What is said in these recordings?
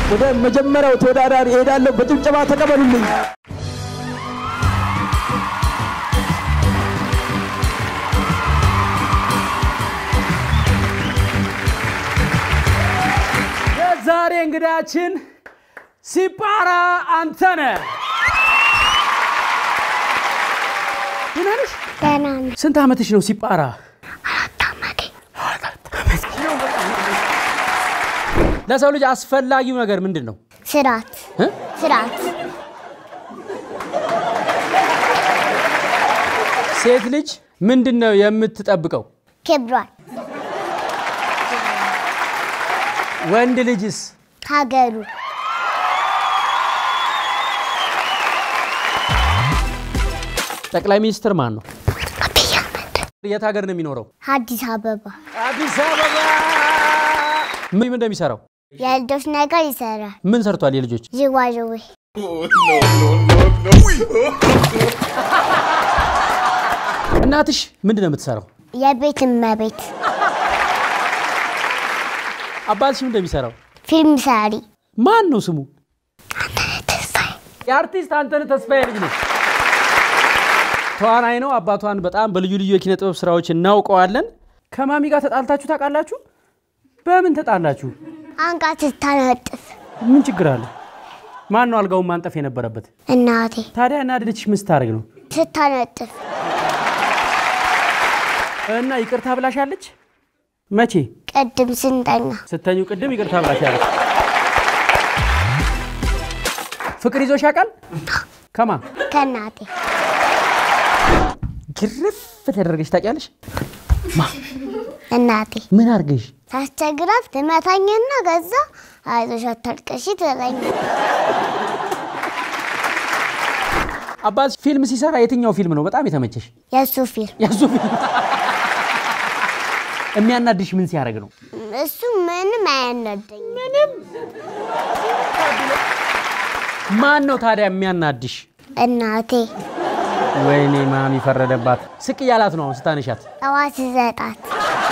ወደ መጀመሪያው ተወዳዳሪ እሄዳለሁ። በጭብጨባ ተቀበሉልኝ። የዛሬ እንግዳችን ሲጳራ አንተነህ ደህና ነሽ? ደህና ነኝ። ስንት ዓመትሽ ነው ሲጳራ? ለሰው ልጅ አስፈላጊው ነገር ምንድን ነው? ስርዓት እ? ስርዓት ሴት ልጅ ምንድን ነው የምትጠብቀው? ክብሯን ወንድ ልጅስ? ሀገሩ ጠቅላይ ሚኒስትር ማን ነው? አብይ አህመድ የት ሀገር ነው የሚኖረው? አዲስ አበባ አዲስ አበባ። ምን እንደሚሰራው የልጆች ነገር ይሰራል። ምን ሰርቷል? የልጆች ዥዋዥዌ እናትሽ ምንድን ነው የምትሰራው? የቤት እመቤት አባትሽ ምን እንደሚሰራው? ፊልም ሰሪ ማን ነው ስሙ? ተስፋዬ የአርቲስት አንተነህ ተስፋዬ ልጅ ነው። ተዋናይ ነው። አባቷን በጣም በልዩ ልዩ የኪነ ጥበብ ስራዎች እናውቀዋለን። ከማሚ ጋር ተጣልታችሁ ታውቃላችሁ? በምን ተጣላችሁ? አንቃ ስታነጥፍ ምን ችግር አለ? ማን ነው አልጋውን ማንጠፍ የነበረበት? እናቴ ታዲያ እናድልችሽ ምን ስታደርግ ነው? ስታነጥፍ እና ይቅርታ ብላሻለች? መቼ? ቅድም ስንተኛ ስተኙ ቅድም ይቅርታ ብላሻለች። ፍቅር ይዞሽ ያውቃል? ከማን ከእናቴ ግርፍ ተደረገች ታውቂያለሽ? እናቴ ምን አድርገሽ? ሳስቸግራት ትመታኝና ከዛ አይዞሽ አታልቅሺ ትለኝ። አባት ፊልም ሲሰራ የትኛው ፊልም ነው በጣም የተመቸሽ? የእሱ ፊልም ያሱ ፊልም የሚያናድሽ ምን ሲያደርግ ነው? እሱ ምንም አያናደኝ። ምንም ማን ነው ታዲያ የሚያናድሽ? እናቴ ወይኔ ማሚ ፈረደባት። ስቅ እያላት ነው አሁን ስታነሻት። ጠዋት ስሰጣት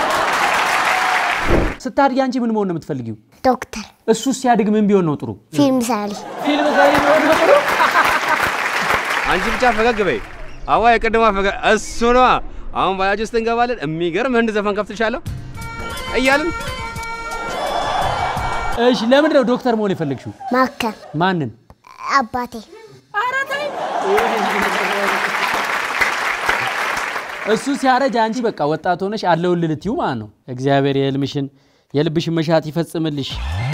ስታድጊ አንቺ ምን መሆን ነው የምትፈልጊው? ዶክተር እሱ ሲያድግ ምን ቢሆን ነው ጥሩ? ፊልም ሰሪ ፊልም ሰሪ ቢሆን ነው ጥሩ። አንቺ ብቻ ፈገግ በይ። አዋ የቅድማ ፈገግ እሱ ነዋ። አሁን ባጃጅ ውስጥ እንገባለን። የሚገርም ህንድ ዘፈን ከፍትሻለሁ እያልን እሺ፣ ለምንድን ነው ዶክተር መሆን የፈለግሽው? ማከም ማንን? አባቴ እሱ ሲያረጅ አንቺ በቃ ወጣት ሆነሽ አለውልህ ልትይው ማለት ነው። እግዚአብሔር የህልምሽን የልብሽን መሻት ይፈጽምልሽ።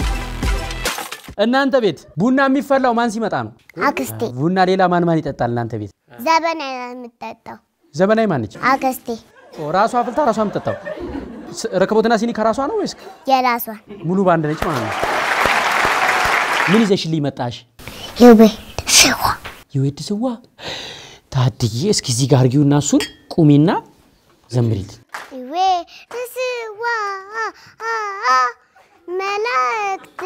እናንተ ቤት ቡና የሚፈላው ማን ሲመጣ ነው? አክስቴ ቡና ሌላ ማን ማን ይጠጣል? እናንተ ቤት ዘበና የምጠጣው ዘመናዊ ማን ነች? አክስቴ ኦ፣ ራሷ አፍልታ ራሷ የምትጠጣው ስ- ረከቦትና ሲኒ ከራሷ ነው ወይስ የራሷን ሙሉ ባንድ ነች ማለት ነው? ምን ይዘሽልኝ መጣሽ? የቤት ስዋ የወድ ስዋ ታድዬ፣ እስኪ እዚህ ጋር አርጊውና እሱን ቁሚና ዘምሪት። የቤት ስዋ መላእክት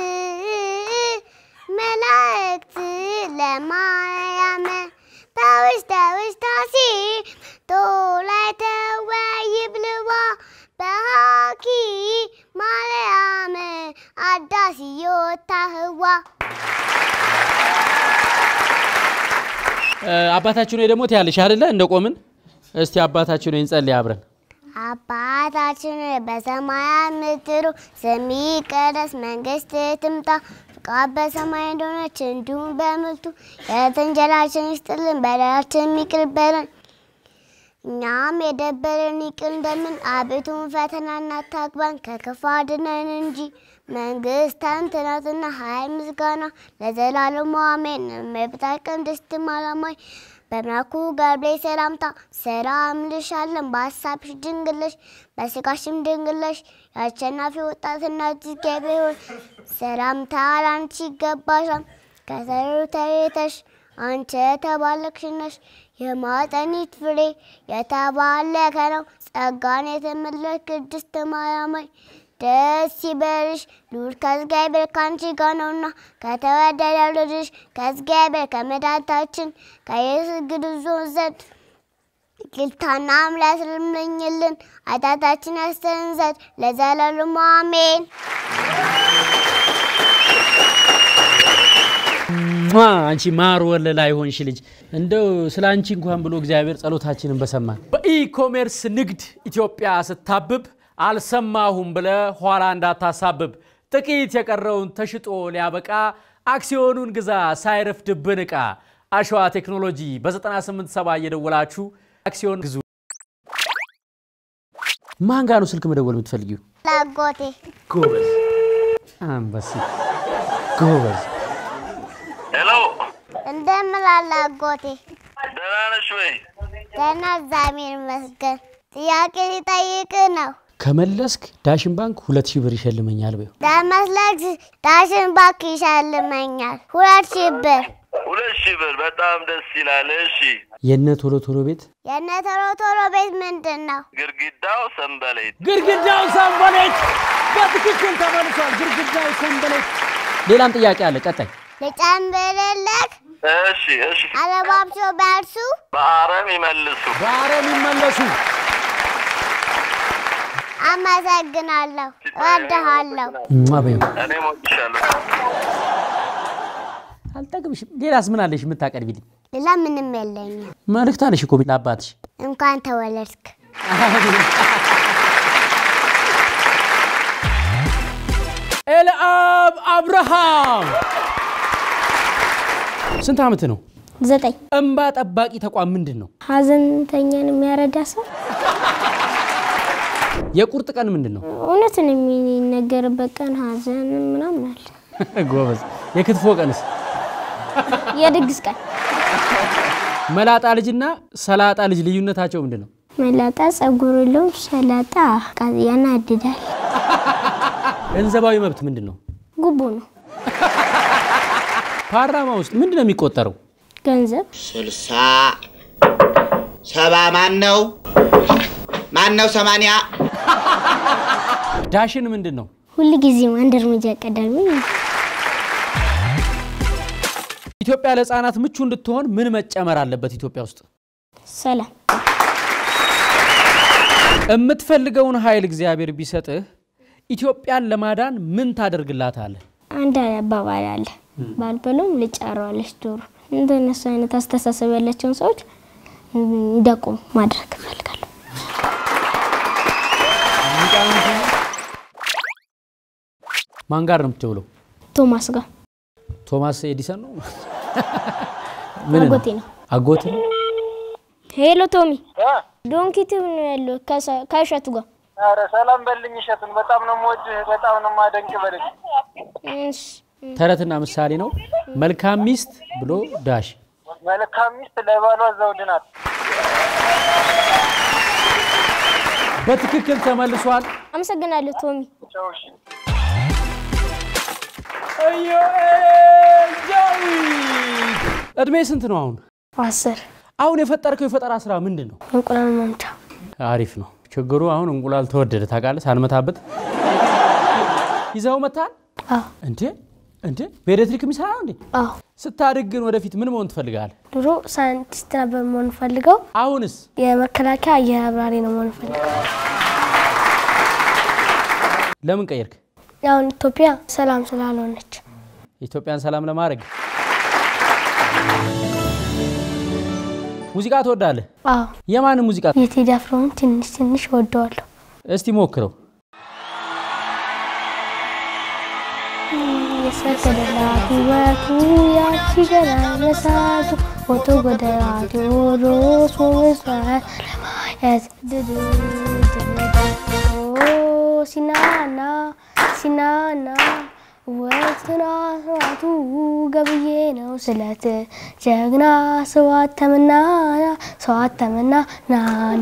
መላእክት ለማርያም በውስተ ውስታሴ ቶላይ ተወይ ብልዋ በሃኪ ማርያም አዳስዮታ ህዋ እ፣ አባታችን ወይ ደግሞ ትያለሽ አይደለ? እንደ ቆምን እስቲ አባታችን ወይ እንጸልይ አብረን። አባታችን ሆይ በሰማያት የምትኖር ስምህ ይቀደስ፣ መንግስትህ ትምጣ፣ ፈቃድህ በሰማይ እንደሆነች እንዲሁም በምድር የዕለት እንጀራችንን ስጠን፣ በደላችንን ይቅር በለን እኛም የበደሉንን ይቅር እንደምን፣ አቤቱን ፈተና አታግባን፣ ከክፉ አድነን እንጂ መንግስት ያንተ ናትና፣ ኃይል፣ ምስጋና ለዘላለሙ አሜን። እመቤታችን ቅድስት ማርያም ሆይ በመልአኩ ገብርኤል ሰላምታ ሰላም እልሻለን። በሀሳብሽ ድንግል ነሽ፣ በሥጋሽም ድንግል ነሽ። የአሸናፊ ወጣት እናት እግዚአብሔር ሆይ ሰላምታ ላንቺ ይገባሻል። ከሰሩ ተቤተሽ አንቺ የተባረክሽ ነሽ፣ የማኅፀንሽ ፍሬ የተባረከ ነው። ጸጋን የተመላሽ ቅድስት ማርያም ሆይ ደስ ይበልሽ፣ ልዑል ከእግዚአብሔር ከአንቺ ጋር ነውና ከተወደደው ልጅሽ ከእግዚአብሔር ከመድኃኒታችን ከኢየሱስ ክርስቶስ ዘንድ ይቅርታና ምሕረት ለምኝልን ኃጢአታችንን ያስተሰርይ ዘንድ ለዘላለሙ አሜን። ሟ! አንቺ ማር ወለላ አይሆንሽ ልጅ እንደው ስለ አንቺ እንኳን ብሎ እግዚአብሔር ጸሎታችንን በሰማን። በኢኮሜርስ ንግድ ኢትዮጵያ ስታብብ አልሰማሁም ብለ ኋላ እንዳታሳብብ ጥቂት የቀረውን ተሽጦ ሊያበቃ አክሲዮኑን ግዛ ሳይረፍድብን ዕቃ አሸዋ ቴክኖሎጂ በ987 እየደወላችሁ አክሲዮን ግዙ። ማን ጋር ነው ስልክ መደወል የምትፈልጊው? ላጎቴ ጎበዝ አንበሲ ጎበዝ ሄሎ፣ እንደምን አለ አጎቴ? ደህና ነሽ ወይ? ደህና እግዚአብሔር ይመስገን። ጥያቄ ሊጠይቅ ነው። ከመለስክ ዳሽን ባንክ ሁለት ሺህ ብር ይሸልመኛል በይው። ለመስለክ ዳሽን ባንክ ይሸልመኛል ሁለት ሺህ ብር። ሁለት ሺህ ብር በጣም ደስ ይላል። እሺ፣ የነ ቶሎ ቶሎ ቤት የእነ ቶሎ ቶሎ ቤት ምንድን ነው? ግድግዳው ሰንበሌጥ። ግድግዳው ሰንበሌጥ በትክክል ተመልሷል። ግድግዳው ሰንበሌጥ። ሌላም ጥያቄ አለ። ቀጣይ ልጨምርልክ? እሺ፣ እሺ፣ አለባብሶ ቢያርሱ በአረም ይመልሱ። በአረም ይመለሱ። አመሰግናለሁ። እወድሃለሁ። እማ በይው። እኔም ወድሻለሁ። አልጠግብሽም። ሌላስ ምን አለሽ የምታቀርቢልኝ? ሌላ ምንም የለኝም። መልእክት አለሽ እኮ ለአባትሽ። እንኳን ተወለድክ። ኤልአብ አብርሃም ስንት ዓመት ነው? ዘጠኝ እንባ ጠባቂ ተቋም ምንድን ነው? ሀዘንተኛን የሚያረዳ ሰው የቁርጥ ቀን ምንድን ነው? እውነትን የሚነገርበት ቀን ሀዘን ምናምን አለ። ጎበዝ። የክትፎ ቀንስ? የድግስ ቀን መላጣ ልጅና ሰላጣ ልጅ ልዩነታቸው ምንድን ነው? መላጣ ጸጉር የለውም፣ ሰላጣ ቃ- ያናድዳል። ገንዘባዊ መብት ምንድን ነው? ጉቦ ነው ፓርላማ ውስጥ ምንድን ነው የሚቆጠረው? ገንዘብ ስልሳ ሰባ ማን ነው? ማን ነው? ሰማንያ ዳሽን ምንድን ነው? ሁል ጊዜም አንድ እርምጃ ቀዳሚ ነው። ኢትዮጵያ ለሕፃናት ምቹ እንድትሆን ምን መጨመር አለበት? ኢትዮጵያ ውስጥ ሰላም የምትፈልገውን ኃይል እግዚአብሔር ቢሰጥህ ኢትዮጵያን ለማዳን ምን ታደርግላታለህ? አንድ አባባል አለ፣ ባልበለውም ልጫረዋለች ዶሮ። እንደነሱ አይነት አስተሳሰብ ያላቸውን ሰዎች እንዲያቆሙ ማድረግ እፈልጋለሁ። ማን ጋር ነው የምትውለው? ቶማስ ጋር ቶማስ ኤዲሰን ነው? ምን ነው? አጎቴ ነው። አጎት ነው? ሄሎ ቶሚ፣ ዶንኪቲቭ ነው ያለው ከሰ- ከእሸቱ ጋር ኧረ ሰላም በልኝ እሸቱን፣ በጣም ነው የምወድህ፣ በጣም ነው የማደንቅ በልኝ። እሺ ተረትና ምሳሌ ነው። መልካም ሚስት ብሎ ዳሽ መልካም ሚስት ለባሏ ዘውድ ናት። በትክክል ተመልሷል። አመሰግናለሁ ቶሚ። ቻው እሺ። ኢዮኤል ዳዊት እድሜ ስንት ነው አሁን? አስር አሁን የፈጠርከው የፈጠራ ስራ ምንድን ነው? እንቁላል መምቻ አሪፍ ነው። ችግሩ አሁን እንቁላል ተወደደ ታውቃለህ። ሳንመታበት ይዘው መታል አዎ እንዴ እንዴ በኤሌክትሪክ የሚሰራ ነው እንዴ? አዎ ስታድግ ግን ወደፊት ምን መሆን ትፈልጋለህ? ድሮ ሳይንቲስት ነበር መሆን ፈልገው አሁንስ የመከላከያ አየር አብራሪ ነው መሆን ፈልገው። ለምን ቀየርክ? አሁን ኢትዮጵያ ሰላም ስላልሆነች የኢትዮጵያን ሰላም ለማድረግ ሙዚቃ ትወዳለህ? አዎ የማንን ሙዚቃ? የቴዲ አፍሮን ትንሽ ትንሽ ወደዋለሁ። እስቲ ሞክረው። የሰገደላት ሕይወቱ ያቺ ገና መሳቱ ፎቶ ጎደራት ቴዎድሮስ ወብሷት ለማየት ድድድድድኦ ሲናና ሲናና ወትና ስዋቱ ገብዬ ነው ስለት ጀግና ስዋት ተመና ሰዋት ተመና ናና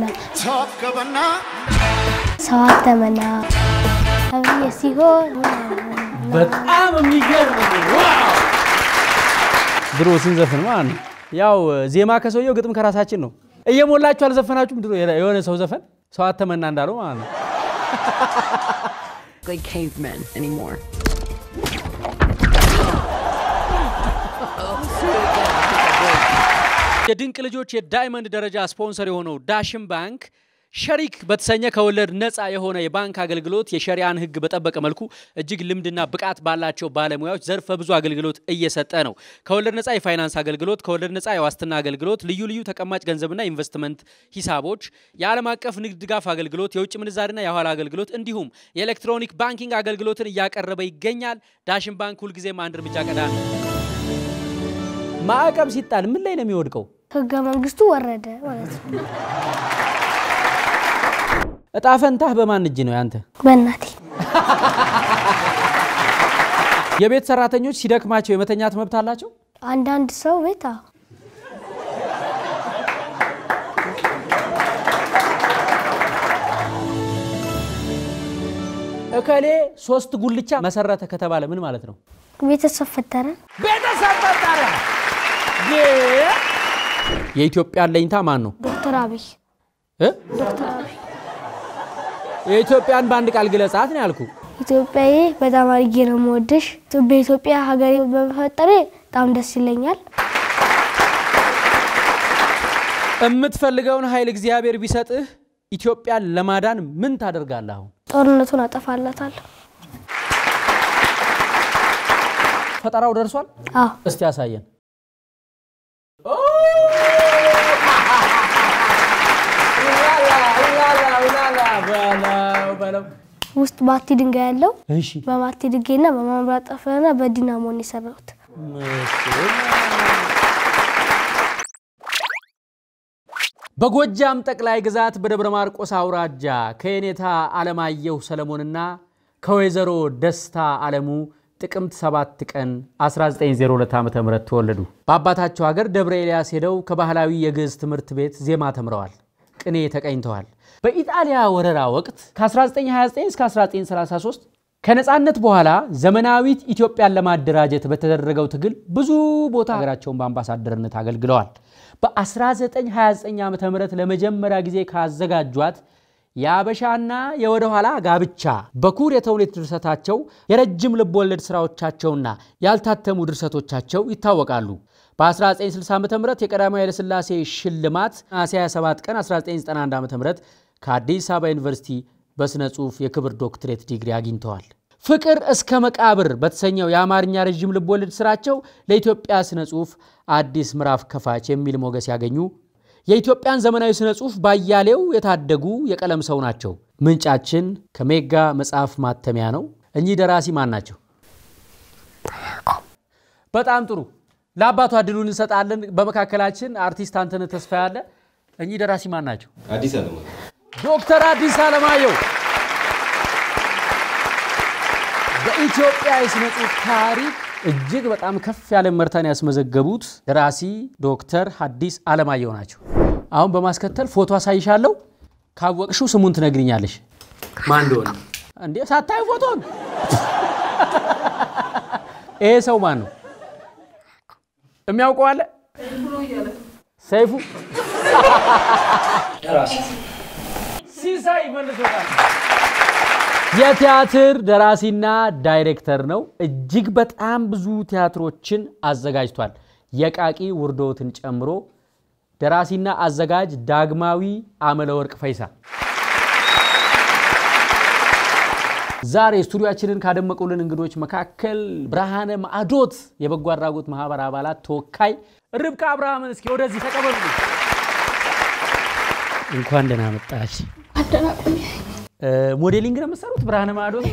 ሰዋት ተመና አብዬ ሲሆን በጣም የሚገርም ዋው! ድሮ ስንዘፍን ማለት ነው ያው ዜማ ከሰውየው ግጥም ከራሳችን ነው። እየሞላችሁ አልዘፈናችሁም? ድሮ የሆነ ሰው ዘፈን ሰው አተመና እንዳለው ማለት ነው። like cavemen anymore. የድንቅ ልጆች የዳይመንድ ደረጃ ስፖንሰር የሆነው ዳሽን ባንክ ሸሪክ በተሰኘ ከወለድ ነፃ የሆነ የባንክ አገልግሎት የሸሪያን ሕግ በጠበቀ መልኩ እጅግ ልምድና ብቃት ባላቸው ባለሙያዎች ዘርፈ ብዙ አገልግሎት እየሰጠ ነው። ከወለድ ነፃ የፋይናንስ አገልግሎት፣ ከወለድ ነፃ የዋስትና አገልግሎት፣ ልዩ ልዩ ተቀማጭ ገንዘብና ኢንቨስትመንት ሂሳቦች፣ የዓለም አቀፍ ንግድ ድጋፍ አገልግሎት፣ የውጭ ምንዛሪና የኋላ አገልግሎት እንዲሁም የኤሌክትሮኒክ ባንኪንግ አገልግሎትን እያቀረበ ይገኛል። ዳሽን ባንክ ሁልጊዜም አንድ እርምጃ ቀዳሚ። ማዕቀብ ሲጣል ምን ላይ ነው የሚወድቀው? ህገ መንግስቱ ወረደ ማለት ነው። እጣ ፈንታህ በማን እጅ ነው ያንተ? በእናቴ የቤት ሰራተኞች ሲደክማቸው የመተኛት መብት አላቸው? አንዳንድ ሰው ቤት አዎ እከሌ ሶስት ጉልቻ መሰረተ ከተባለ ምን ማለት ነው? ቤተሰብ ፈጠረ። ቤተሰብ ፈጠረ። የኢትዮጵያ አለኝታ ማን ነው? ዶክተር አብይ እ? ዶክተር አብይ የኢትዮጵያን በአንድ ቃል ግለጻት ነው ያልኩ። ኢትዮጵያዬ በጣም አድርጌ ነው የምወድሽ። በኢትዮጵያ ሀገሬ በመፈጠሬ በጣም ደስ ይለኛል። የምትፈልገውን ኃይል እግዚአብሔር ቢሰጥህ ኢትዮጵያን ለማዳን ምን ታደርጋለህ? አሁን ጦርነቱን አጠፋላታለሁ። ፈጠራው ደርሷል። አዎ እስቲ ያሳየን። ውስጥ ባቲ ድንጋይ ያለው እሺ በባቲ ድንጋይና በማብራጠፍና በዲናሞን የሰራሁት በጎጃም ጠቅላይ ግዛት በደብረ ማርቆስ አውራጃ ከየኔታ አለማየሁ ሰለሞንና ከወይዘሮ ደስታ አለሙ ጥቅምት 7 ቀን 1902 ዓ ም ተወለዱ። በአባታቸው ሀገር ደብረ ኤልያስ ሄደው ከባህላዊ የግዕዝ ትምህርት ቤት ዜማ ተምረዋል፣ ቅኔ ተቀኝተዋል። በኢጣሊያ ወረራ ወቅት ከ1929 እስከ 1933 ከነፃነት በኋላ ዘመናዊት ኢትዮጵያን ለማደራጀት በተደረገው ትግል ብዙ ቦታ ሀገራቸውን በአምባሳደርነት አገልግለዋል። በ1929 ዓ ም ለመጀመሪያ ጊዜ ካዘጋጇት የአበሻና የወደኋላ ጋብቻ በኩር የተውኔት ድርሰታቸው የረጅም ልብ ወለድ ስራዎቻቸውና ያልታተሙ ድርሰቶቻቸው ይታወቃሉ። በ1960 ዓ ም የቀዳማዊ ኃይለሥላሴ ሽልማት ነሐሴ 27 ቀን 1991 ዓ ም ከአዲስ አበባ ዩኒቨርሲቲ በሥነ ጽሑፍ የክብር ዶክትሬት ዲግሪ አግኝተዋል። ፍቅር እስከ መቃብር በተሰኘው የአማርኛ ረዥም ልብ ወለድ ስራቸው ለኢትዮጵያ ስነ ጽሑፍ አዲስ ምዕራፍ ከፋች የሚል ሞገስ ያገኙ የኢትዮጵያን ዘመናዊ ስነ ጽሑፍ ባያሌው የታደጉ የቀለም ሰው ናቸው። ምንጫችን ከሜጋ መጽሐፍ ማተሚያ ነው። እኚህ ደራሲ ማን ናቸው? በጣም ጥሩ። ለአባቱ እድሉን እንሰጣለን። በመካከላችን አርቲስት አንተነህ ተስፋ ያለ። እኚህ ደራሲ ማን ናቸው? አዲስ አለማየሁ ዶክተር አዲስ አለማየሁ በኢትዮጵያ የሥነ ጽሑፍ ታሪክ እጅግ በጣም ከፍ ያለ መርታን ያስመዘገቡት ደራሲ ዶክተር ሐዲስ አለማየሁ ናቸው። አሁን በማስከተል ፎቶ አሳይሻለሁ። ካወቅሽው ስሙን ትነግሪኛለሽ። ማን እንደሆነ እንዴ? ሳታዩ ፎቶን ይሄ ሰው ማን ነው? የሚያውቀው አለ? ሰይፉ ሲሳይ መልሶታል። የቲያትር ደራሲና ዳይሬክተር ነው። እጅግ በጣም ብዙ ቲያትሮችን አዘጋጅቷል። የቃቂ ውርዶትን ጨምሮ ደራሲና አዘጋጅ ዳግማዊ አመለወርቅ ፈይሳ ዛሬ ስቱዲያችንን ካደመቁልን እንግዶች መካከል ብርሃነ ማዕዶት የበጎ አድራጎት ማህበር አባላት ተወካይ ርብቃ አብርሃምን እስኪ ወደዚህ ተቀበሉ። እንኳን ደህና መጣች። ሞዴሊንግ ነው የምትሰሩት? ብርሃነ ማዕዶት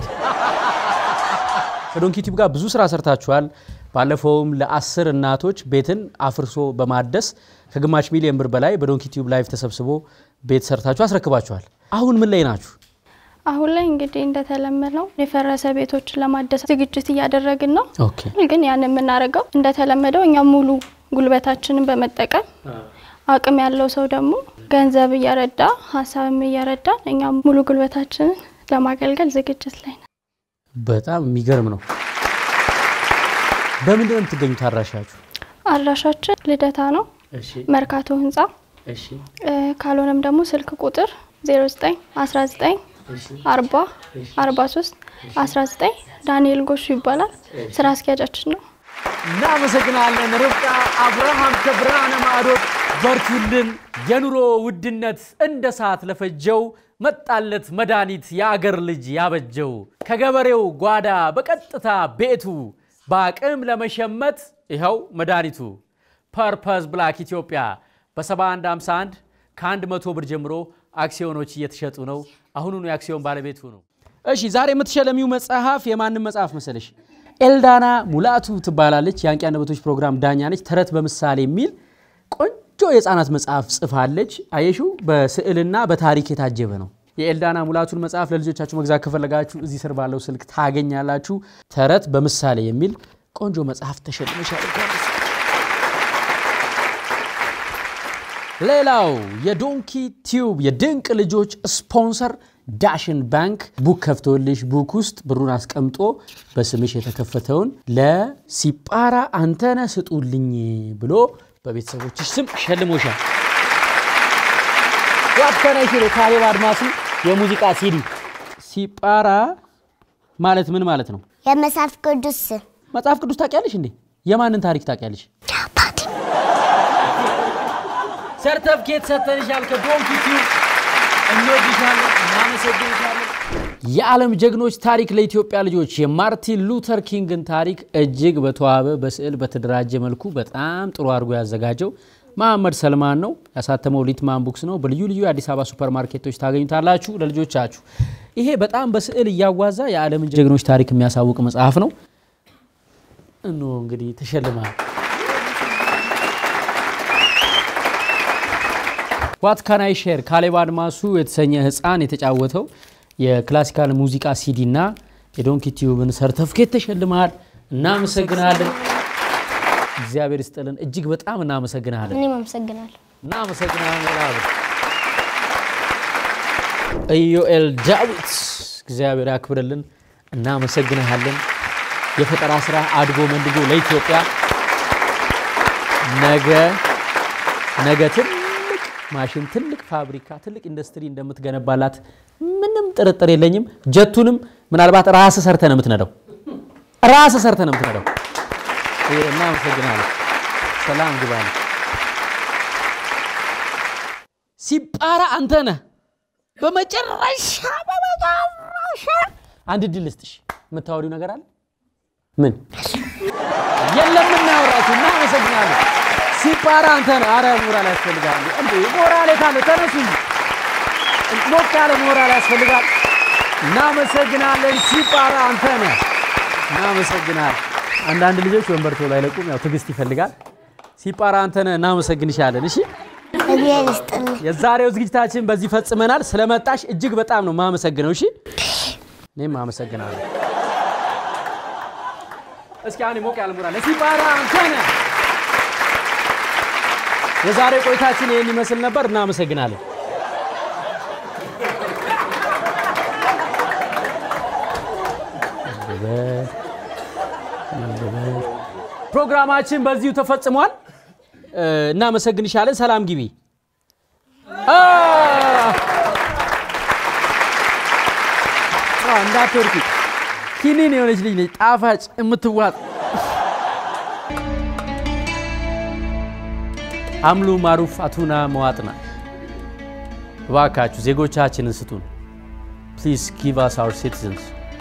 ከዶንኪ ቲዩብ ጋር ብዙ ስራ ሰርታችኋል። ባለፈውም ለአስር እናቶች ቤትን አፍርሶ በማደስ ከግማሽ ሚሊዮን ብር በላይ በዶንኪ ቲዩብ ላይቭ ተሰብስቦ ቤት ሰርታችሁ አስረክባችኋል። አሁን ምን ላይ ናችሁ? አሁን ላይ እንግዲህ እንደተለመደው የፈረሰ ቤቶችን ለማደስ ዝግጅት እያደረግን ነው። ኦኬ ግን ያን የምናደርገው እንደተለመደው እኛ ሙሉ ጉልበታችንን በመጠቀም አቅም ያለው ሰው ደግሞ ገንዘብ እየረዳ ሀሳብም እየረዳ እኛ ሙሉ ጉልበታችንን ለማገልገል ዝግጅት ላይ ነው። በጣም የሚገርም ነው። በምንድን ነው የምትገኙት አድራሻችሁ? አድራሻችን ልደታ ነው፣ እሺ መርካቶ ህንፃ። እሺ እ፣ ካልሆነም ደግሞ ስልክ ቁጥር 09 19 40 43 19 ዳንኤል ጎሹ ይባላል። ስራ አስኪያጃችን ነው። እናመሰግናለን ርብቃ አብርሃም ከብርሃነ ማዕዶት በርቱልን። የኑሮ ውድነት እንደ ሰዓት ለፈጀው መጣለት መድኃኒት የአገር ልጅ ያበጀው ከገበሬው ጓዳ በቀጥታ ቤቱ በአቅም ለመሸመት ይኸው መድኃኒቱ ፐርፐዝ ብላክ ኢትዮጵያ በ7151 ከ100 ብር ጀምሮ አክሲዮኖች እየተሸጡ ነው። አሁኑኑ የአክሲዮን ባለቤት ሁኑ። እሺ ዛሬ የምትሸለሚው መጽሐፍ የማንም መጽሐፍ መሰለሽ? ኤልዳና ሙላቱ ትባላለች። የአንቂ አንደበቶች ፕሮግራም ዳኛ ነች። ተረት በምሳሌ የሚል ቆንጆ የህፃናት መጽሐፍ ጽፋለች። አየሹ በስዕልና በታሪክ የታጀበ ነው። የኤልዳና ሙላቱን መጽሐፍ ለልጆቻችሁ መግዛት ከፈለጋችሁ እዚህ ስር ባለው ስልክ ታገኛላችሁ። ተረት በምሳሌ የሚል ቆንጆ መጽሐፍ ተሸልመሻል። ሌላው የዶንኪ ቲዩብ የድንቅ ልጆች ስፖንሰር ዳሽን ባንክ ቡክ ከፍቶልሽ ቡክ ውስጥ ብሩን አስቀምጦ በስምሽ የተከፈተውን ለሲጳራ አንተነ ስጡልኝ ብሎ በቤተሰቦችሽ ስም ሸልሞሻል። ዋትከናይ ሽሮ ካሌብ አድማሱ የሙዚቃ ሲዲ ሲጳራ ማለት ምን ማለት ነው? የመጽሐፍ ቅዱስ ስም መጽሐፍ ቅዱስ ታውቂያለሽ እንዴ? የማንን ታሪክ ታውቂያለሽ? ሰርተፍኬት ሰጥተንሻል ከዶንኪ ቲዩብ። እንወድሻለን፣ እናመሰግንሻለን። የዓለም ጀግኖች ታሪክ ለኢትዮጵያ ልጆች የማርቲን ሉተር ኪንግን ታሪክ እጅግ በተዋበ በስዕል በተደራጀ መልኩ በጣም ጥሩ አድርጎ ያዘጋጀው መሐመድ ሰልማን ነው። ያሳተመው ሊትማን ቡክስ ነው። በልዩ ልዩ የአዲስ አበባ ሱፐር ማርኬቶች ታገኙታላችሁ ለልጆቻችሁ። ይሄ በጣም በስዕል እያዋዛ የዓለምን ጀግኖች ታሪክ የሚያሳውቅ መጽሐፍ ነው። እኖ እንግዲህ ተሸልማል። ዋት ካናይ ሼር ካሌብ አድማሱ የተሰኘ ህፃን የተጫወተው የክላሲካል ሙዚቃ ሲዲ እና የዶንኪ ቲዩብን ሰርተፍኬት ተሸልመሃል። እናመሰግናለን። እግዚአብሔር ይስጥልን። እጅግ በጣም እናመሰግናለን። እኔም አመሰግናለሁ። እናመሰግናለን። ኢዮኤል ዳዊት እግዚአብሔር ያክብርልን። እናመሰግንሃለን። የፈጠራ ስራ አድጎ መንድጎ ለኢትዮጵያ ነገ ነገ ትልቅ ማሽን፣ ትልቅ ፋብሪካ፣ ትልቅ ኢንዱስትሪ እንደምትገነባላት ምንም ጥርጥር የለኝም። ጀቱንም ምናልባት ራስ ሰርተ ነው የምትነዳው፣ ራስ ሰርተ ነው የምትነዳው። እናመሰግናለን። ሰላም ግባል። ሲጳራ አንተ ነህ። በመጨረሻ በመጨረሻ አንድ ድል ልስጥሽ። የምታወሪው ነገር አለ? ምን የለም? እናወራችሁ። እናመሰግናለን። ሲጳራ አንተ ነህ። አረ ሞራል ያስፈልጋል እንዴ! ሞራል ካለ ተነሱ እንጂ ሞቅ ያለ ሞራል ያስፈልጋል። እናመሰግናለን። ሲጳራ አንተ ነህ። እናመሰግናለን። አንዳንድ ልጆች ወንበር ቶሎ አይለቁም፣ ያው ትዕግስት ይፈልጋል። ሲጳራ አንተ ነህ። እናመሰግንሻለን። እሺ እግዚአብሔር ይስጥልኝ። የዛሬው ዝግጅታችን በዚህ ፈጽመናል። ስለመጣሽ እጅግ በጣም ነው ማመሰግነው። እሺ እኔም አመሰግናለሁ። እስኪ አሁን ሞቅ ያለ ሞራል ሲጳራ አንተ ነህ። የዛሬ ቆይታችን ይህን ይመስል ነበር። እናመሰግናለን። ፕሮግራማችን በዚሁ ተፈጽሟል። እናመሰግንሻለን። ሰላም ግቢ። እንዳትወርቂ። ኪኒን የሆነች ልጅ ነች፣ ጣፋጭ የምትዋጥ አምሉ ማሩፍ አቱና መዋጥና። እባካችሁ ዜጎቻችንን ስጡን። ፕሊዝ ጊቭ አስ አወር ሲቲዝንስ።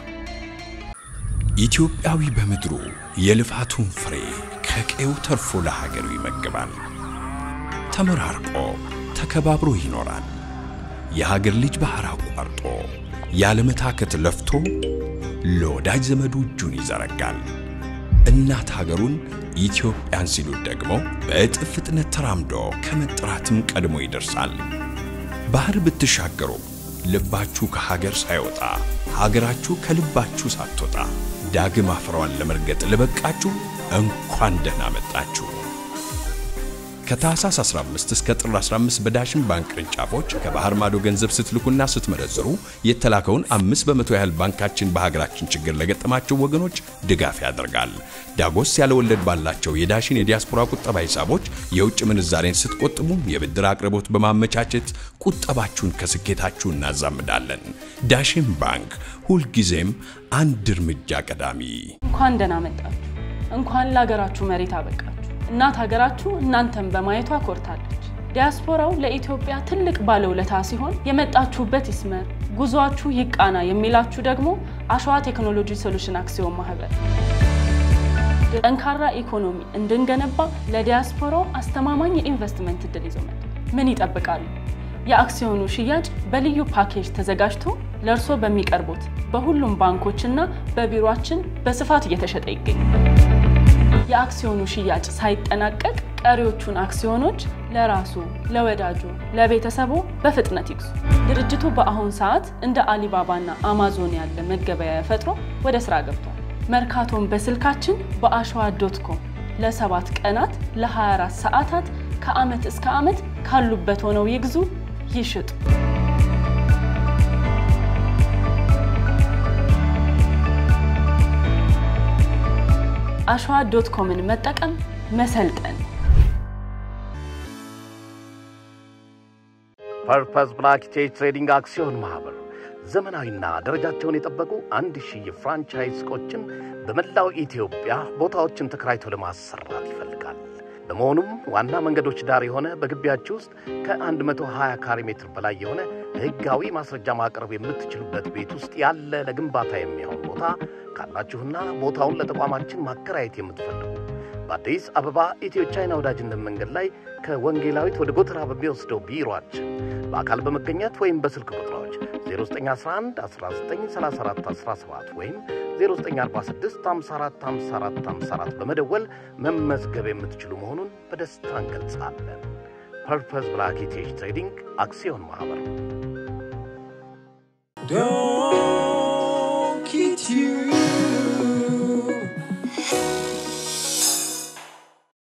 ኢትዮጵያዊ በምድሩ የልፋቱን ፍሬ ከቀዩ ተርፎ ለሀገሩ ይመግባል። ተመራርቆ ተከባብሮ ይኖራል። የሀገር ልጅ ባህር አቋርጦ ያለመታከት ለፍቶ ለወዳጅ ዘመዱ እጁን ይዘረጋል። እናት ሀገሩን ኢትዮጵያን ሲሉት ደግሞ በእጥፍ ፍጥነት ተራምዶ ከመጥራትም ቀድሞ ይደርሳል። ባህር ብትሻገሩ ልባችሁ ከሀገር ሳይወጣ ሀገራችሁ ከልባችሁ ሳትወጣ ዳግም አፈሯን ለመርገጥ ለበቃችሁ እንኳን ደህና መጣችሁ። ከታህሳስ 15 እስከ ጥር 15 በዳሽን ባንክ ቅርንጫፎች ከባህር ማዶ ገንዘብ ስትልኩና ስትመነዝሩ የተላከውን አምስት በመቶ ያህል ባንካችን በሀገራችን ችግር ለገጠማቸው ወገኖች ድጋፍ ያደርጋል። ዳጎስ ያለ ወለድ ባላቸው የዳሽን የዲያስፖራ ቁጠባ ሂሳቦች የውጭ ምንዛሬን ስትቆጥቡ የብድር አቅርቦት በማመቻቸት ቁጠባችሁን ከስኬታችሁ እናዛምዳለን። ዳሽን ባንክ ሁልጊዜም አንድ እርምጃ ቀዳሚ። እንኳን ደህና መጣችሁ። እንኳን ለሀገራችሁ መሬት አበቃችሁ። እናት ሀገራችሁ እናንተን በማየቷ ኮርታለች። ዲያስፖራው ለኢትዮጵያ ትልቅ ባለውለታ ሲሆን የመጣችሁበት ይስመር፣ ጉዟችሁ ይቃና የሚላችሁ ደግሞ አሸዋ ቴክኖሎጂ ሶሉሽን አክሲዮን ማህበር ጠንካራ ኢኮኖሚ እንድንገነባ ለዲያስፖራው አስተማማኝ የኢንቨስትመንት እድል ይዞ መጥቷል። ምን ይጠብቃሉ? የአክሲዮኑ ሽያጭ በልዩ ፓኬጅ ተዘጋጅቶ ለእርሶ በሚቀርቡት በሁሉም ባንኮችና በቢሮአችን በስፋት እየተሸጠ ይገኛል። የአክሲዮኑ ሽያጭ ሳይጠናቀቅ ቀሪዎቹን አክሲዮኖች ለራሱ፣ ለወዳጁ፣ ለቤተሰቡ በፍጥነት ይግዙ። ድርጅቱ በአሁን ሰዓት እንደ አሊባባና አማዞን ያለ መገበያያ ፈጥሮ ወደ ስራ ገብቷል። መርካቶን በስልካችን በአሸዋ ዶት ኮም ለሰባት ቀናት ለ24 ሰዓታት ከዓመት እስከ ዓመት ካሉበት ሆነው ይግዙ፣ ይሽጡ። አሸዋ ዶት ኮምን መጠቀም መሰልጠን። ፐርፐስ ብላክ ቼጅ ትሬዲንግ አክሲዮን ማህበር ዘመናዊና ደረጃቸውን የጠበቁ አንድ ሺህ የፍራንቻይዝ ሱቆችን በመላው ኢትዮጵያ ቦታዎችን ተከራይቶ ለማሰራት ይፈልጋል። በመሆኑም ዋና መንገዶች ዳር የሆነ በግቢያችሁ ውስጥ ከ120 ካሬ ሜትር በላይ የሆነ ሕጋዊ ማስረጃ ማቅረብ የምትችሉበት ቤት ውስጥ ያለ ለግንባታ የሚሆን ቦታ ካላችሁና ቦታውን ለተቋማችን ማከራየት የምትፈልጉ በአዲስ አበባ ኢትዮ ቻይና ወዳጅነት መንገድ ላይ ከወንጌላዊት ወደ ጎተራ በሚወስደው ቢሮአችን በአካል በመገኘት ወይም በስልክ ቁጥሮች 0911 1934 17 ወይም 0946 54 54 54 በመደወል መመዝገብ የምትችሉ መሆኑን በደስታ እንገልጻለን። ፐርፐስ ብላክ ቴጅ ትሬዲንግ አክሲዮን ማኅበር